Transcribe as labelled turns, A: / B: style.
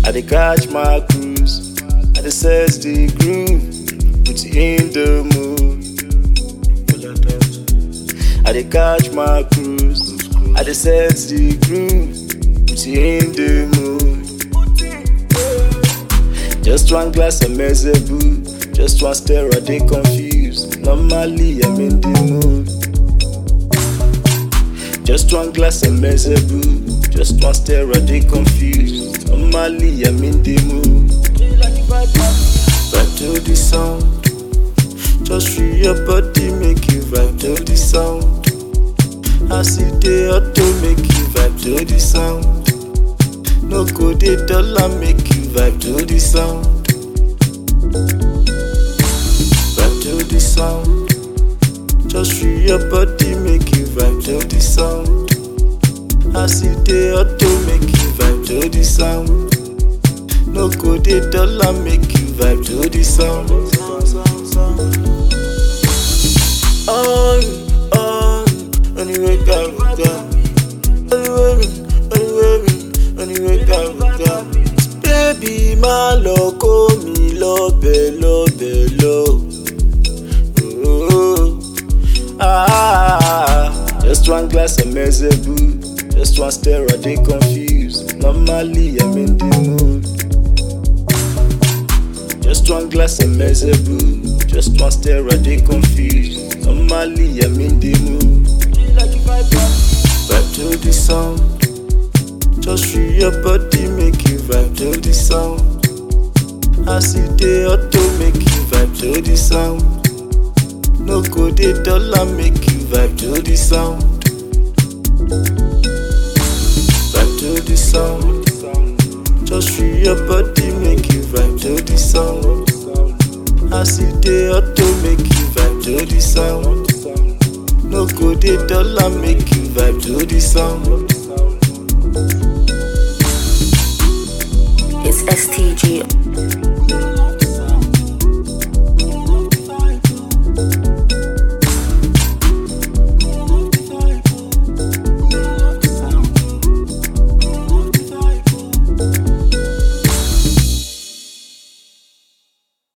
A: I dey catch my cruise. I dey set the groove. Put you in the mood. I dey catch my cruise. I dey set the groove. Put you in the mood. Just one glass of Mezebu. Just one stare, I dey confused. Normally, I'm in the mood. Just one glass of Mezebu. Just one stare, I dey confused. Normally, I'm in the mood. Vibe to the sound. Just free your body, make you vibe to the sound. I see the auto make you vibe to the sound. No go dey dollar make you vibe to the sound. Vibe to the sound. Just free your body, make you vibe to the sound. I see the auto make you vibe to the sound. No go dey dollar make you vibe to the sound. On, on, anyway, go, go. Anyway, me, anyway, me, anyway, go, go. Baby, má lọ kó mi lọ́bẹ̀ lọ́bẹ̀ lọ. Oh, ah, just one glass of Mezebu, just one stare, I dey confused. Normally, I'm in the mood. Just one glass of Mezebu, just one stare, I dey confused. Normally, I'm in the mood. Vibe to the sound, just free your body, make you vibe to the sound. I see the auto make you vibe to the sound. No go dey dollar make you vibe to the sound. Vibe to the sound. Just free your body make you vibe to the sound. I see the auto make you vibe to the sound. No go dey dollar make you vibe to the sound.
B: It's STG